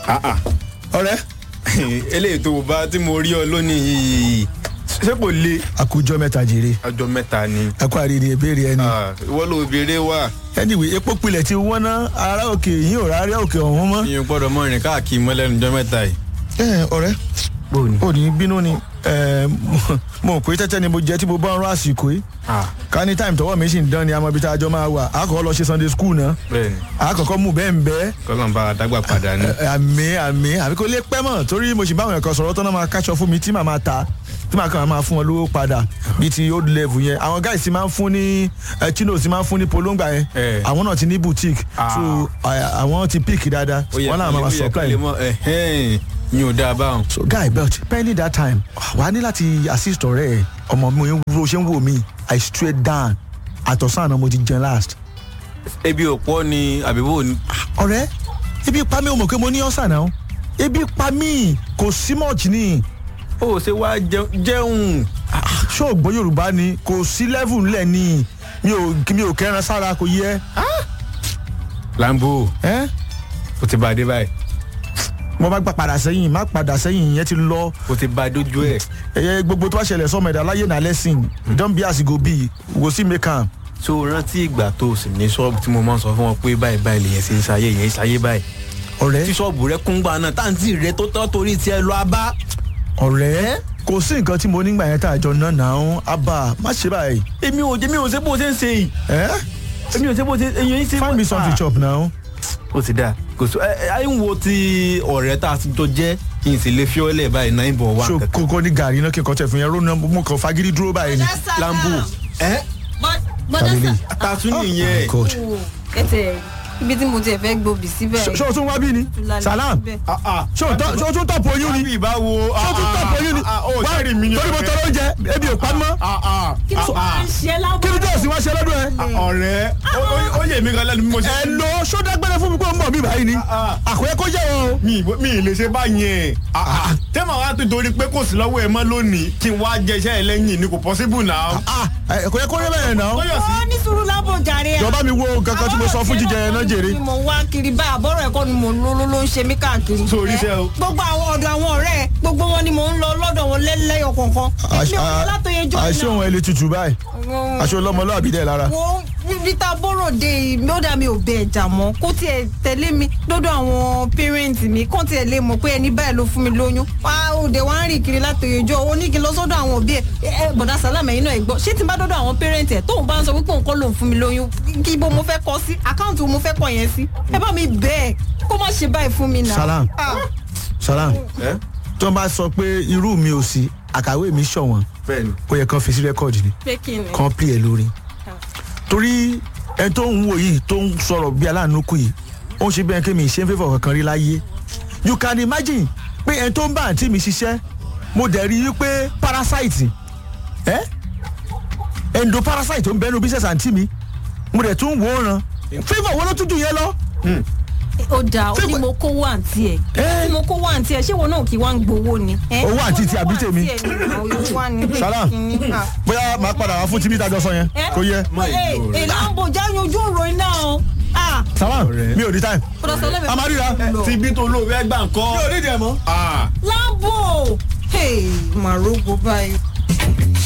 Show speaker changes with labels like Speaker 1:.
Speaker 1: Ah, ah.
Speaker 2: ọ̀rẹ́
Speaker 1: eléyìí tó bá tí mo rí ọ lónìí yìí ṣé kò le
Speaker 2: àkójọ mẹ́ta jèrè
Speaker 1: ọjọ́ mẹ́ta ni
Speaker 2: ẹkọ àrírí ìbéèrè ẹni.
Speaker 1: Ah, ìwọ ló béèrè wà
Speaker 2: anyway epo pilẹ̀ ti wọ́n ná ara òkè yín ò rárá òkè ọ̀hún mọ́.
Speaker 1: ìyẹn gbọ́dọ̀ mọ ìrìn káàkiri mọ́ lẹ́nu ọjọ́ mẹ́ta yìí.
Speaker 2: ẹ ọ̀rẹ́
Speaker 1: bóòní.
Speaker 2: ò ní bínú ni ẹ, mo- mo rò pé tẹ́tẹ́ ni mo jẹ́ tí mo bá ń rán àsìkò yìí ká ní táìmù tọwọ́ mi sì ń dán ni àmọ́ ibi tá a jọ máa wà á kọ́ lọ ṣe sunday school náà
Speaker 1: bẹ́ẹ̀ni
Speaker 2: á kọ́kọ́ mú bẹ́ẹ̀ ń bẹ́ẹ̀
Speaker 1: kọ́lọ́n bá dágbà padà ní.
Speaker 2: àmì àmì àbí kò lè pẹ́ mọ̀ torí mo sì bá àwọn ẹ̀kọ́ sọ̀rọ̀ tó náà máa káṣọ fún mi tí màá máa ta tí màá kàn máa fún wọn lówó padà bíi ti old level yẹn àwọn guys ti máa ń fún ní ẹ, chinos ti máa ń fún ní polonga yẹn
Speaker 1: Eh.
Speaker 2: àwọn náà ti ní boutique
Speaker 1: Ah.
Speaker 2: so à- àwọn ti pick dáadáa
Speaker 1: ó yẹ
Speaker 2: wọn náà máa máa
Speaker 1: ó yẹ kó
Speaker 2: supply
Speaker 1: lè mọ ẹ̀hẹ́n yín ò dáa báwọn.
Speaker 2: so guy belt pending that time wà á ní láti assist ọ̀rẹ́ ẹ̀ ọmọ mi wo ṣe ń wò mí i straight down àtọ̀sán àná mo ti jẹun last
Speaker 1: ebi òpó ni àbíbò ni.
Speaker 2: ọ̀rẹ́ ebi pa mí o mọ̀ pé mo ní ọ̀sán náà ebi pa mí kò sí much ni.
Speaker 1: ó ṣe wá jẹun- jẹun.
Speaker 2: ṣé o gbọ́ yorùbá ni kò sí level ńlẹ̀ ni mi ò mi ò kẹran sára kò yẹ.
Speaker 1: lambo
Speaker 2: ẹ́
Speaker 1: ó ti bá a dé báyìí
Speaker 2: mo bá gbà padà sẹ́yìn má padà sẹ́yìn yẹn ti lọ
Speaker 1: ó ti bá a dójú ẹ̀.
Speaker 2: ẹ̀yẹ gbogbo tó bá ṣẹlẹ̀ sọmọ ẹ̀dá láyé náà lẹ́sìn don be as e go be we go see make am.
Speaker 1: so rántí ìgbà tó o sì ní ṣọ́ọ̀bù tí mo máa ń sọ fún wọn pé báyìí báyìí lèyẹn ṣe ń ṣayé yẹn ń ṣayé báyìí. tí
Speaker 2: ọ̀rẹ́
Speaker 1: ṣọ́ọ̀bù rẹ kún gbà náà táǹtì rẹ tó tọ́ torí tiẹ̀ lọ abá.
Speaker 2: ọ̀rẹ́ kò sí nǹkan tí mo nígbà yẹn tá a jọ náà náà ń abà má ṣe báyìí.
Speaker 1: èmi ò jẹ́ mi ò ṣe bó ṣe ń ṣe yìí.
Speaker 2: ẹ́
Speaker 1: èmi ò ṣe bó ṣe èyàn yín ṣe.
Speaker 2: find me something chop now.
Speaker 1: ó ti dáa kò sí ẹ ẹ ń wo ti ọ̀rẹ́ tá a ti jọ jẹ́ kí n sì lè fi ọ́lẹ̀ báyìí náà ń bọ̀ wá
Speaker 2: so
Speaker 1: kankan.
Speaker 2: kókó ní gàrí náà kí n kọ́ tẹ̀ fún yẹn rónà mo kàn fagídí dúró báyìí ni.
Speaker 1: lambo ẹ
Speaker 2: Family.
Speaker 1: tàtún nìyẹn.
Speaker 2: God.
Speaker 3: ẹtẹ ibi tí mo tiẹ̀ fẹ́ gbòbí síbẹ̀.
Speaker 2: ṣé o tún wá bí ni salam ṣé o tọ́- ṣé o tún tọ̀pọ̀ oyún ni
Speaker 1: Bábí ìbáwo.
Speaker 2: ṣé o tún tọ̀pọ̀ oyún ni
Speaker 1: ó sẹ́rì mi ni
Speaker 2: torí mo tọrọ oúnjẹ ebi ò pa mọ́
Speaker 3: kí ló máa ń ṣe lábọ́.
Speaker 2: kí ni tó o sì wá ṣe lọ́dún ẹ.
Speaker 1: ọ̀rẹ́ ó- ó yè mí gan lẹ́nu bí mo ṣe.
Speaker 2: ẹ lo sódàgbẹ́rẹ́ fún mi kó ń bọ̀ mí báyìí ni àkóyẹ kó jẹ́ wọn o.
Speaker 1: mi ì- mi ì lè ṣe báyẹn. tẹ́mọ̀ wá tó torí pé kò sí lọ́wọ́ ẹ mọ́ lónìí kí n wá jẹ iṣẹ́ ẹ lẹ́yìn ni kò possible náà.
Speaker 2: àkóyẹ kó rí bẹ́ẹ̀ náà.
Speaker 1: Kóyọ̀ sí.
Speaker 3: ó ní sùúrù lábọ̀ jàre.
Speaker 2: jọba mi wo kankan tí mo sọ fún jíjẹ yẹn náà jèrè.
Speaker 3: ni mo wá kiri báyìí àbọ̀rọ̀ ẹ̀kọ́ ni mo ló ló ló ń ṣe mí káàkiri.
Speaker 1: Sórí iṣẹ́ o.
Speaker 3: gbogbo àwọn ọ̀dọ̀ àwọn ọ̀rẹ́ ẹ̀, gbogbo wọn ni mò ń lọ lọ́dọ̀ wọn lẹ́lẹ́yọ̀ kọ̀ọ̀kan. èmi ò lọ látọyẹ jọ
Speaker 2: àṣé òun ẹ lè tutù báyìí aṣọ ọlọmọlúwàbí dẹ lára.
Speaker 3: wo vita bọ́rọ̀dé mi ó dà mí ò bẹ ẹ̀jà mọ́ kó tiẹ̀ tẹ̀lé mi lọ́dọ̀ àwọn pẹ́rẹ́ǹtì mi kó tiẹ̀ lè mọ̀ pé ẹni báyìí ló fún mi lóyún wá òde wá ń rìn kiri látòyèjọ́ owó ní kí n lọ sọ́dọ̀ àwọn òbí ẹ̀ ẹ bọ̀dá sálàmù ẹ̀yin náà ẹ̀ gbọ́ ṣé tí n bá dọ́dọ̀ àwọn pẹ́rẹ́ǹtì ẹ̀ tóun bá ń sọ wípé òun kọ́ lòun fún mi lóyún kí ibo mo fẹ́ kọ sí àkáǹtì wo mo fẹ́ kọ yẹn sí ẹ bá mi bẹ́ẹ̀ kó má ṣe báyìí fún mi náà.
Speaker 2: Salam.
Speaker 3: Ah,
Speaker 2: salam tó ń bá sọ pé irú mi ò sí àkàwé mi ṣọ̀wọ́n
Speaker 1: bẹ́ẹ̀ni.
Speaker 2: ó yẹ kán fi sí rẹ́kọ̀dì ni
Speaker 3: pé kí ni.
Speaker 2: kán pè é lórí. torí ẹni tó ń wò yìí tó ń sọ̀rọ̀ bí aláàánú kù yìí ó ń ṣe bí ẹni kí mi ṣe ń fẹ́fọ̀ kankan rí láyé you can imagine pé ẹni tó ń bá àǹtí mi ṣiṣẹ́ mo dẹ̀ rí i pé parasite ẹ́ endo parasite tó ń bẹ́nu business àǹtí mi mo dẹ̀ tún wò ó ràn favour wo ló tún jù yẹn lọ.
Speaker 3: ó dáa ó
Speaker 2: Ṣé
Speaker 3: ní
Speaker 2: kò-
Speaker 3: mo kówó àǹtí ẹ̀
Speaker 2: Eh?
Speaker 3: tí mo kówó àǹtí ẹ̀ ṣé wọn náà kì í wá ń gbowó ni. eh?
Speaker 2: Owó àǹtí ti àbí tèmi?
Speaker 3: Owó àǹtí ẹ̀ ni àwọn wá ní.
Speaker 2: Salam.
Speaker 3: Kìíní, ah.
Speaker 2: bóyá màá padà wá fún tibí ìtajọ sọ yẹn
Speaker 3: Eh?
Speaker 2: kò yẹ.
Speaker 3: Eh, eh, lambo jáyún ojú ọ̀rọ̀ iná o. Ah,
Speaker 2: salam
Speaker 1: Ọ̀rẹ́.
Speaker 2: mi ò ní time.
Speaker 3: bọ́dọ̀ sọlẹ̀ mi.
Speaker 2: a máa ríra.
Speaker 1: ti bí tó lóore ẹgbà ńkọ́.
Speaker 2: ní ìdí ẹ̀ mọ́.
Speaker 1: Ah.
Speaker 3: lambo. Hey, màrógbó báyìí.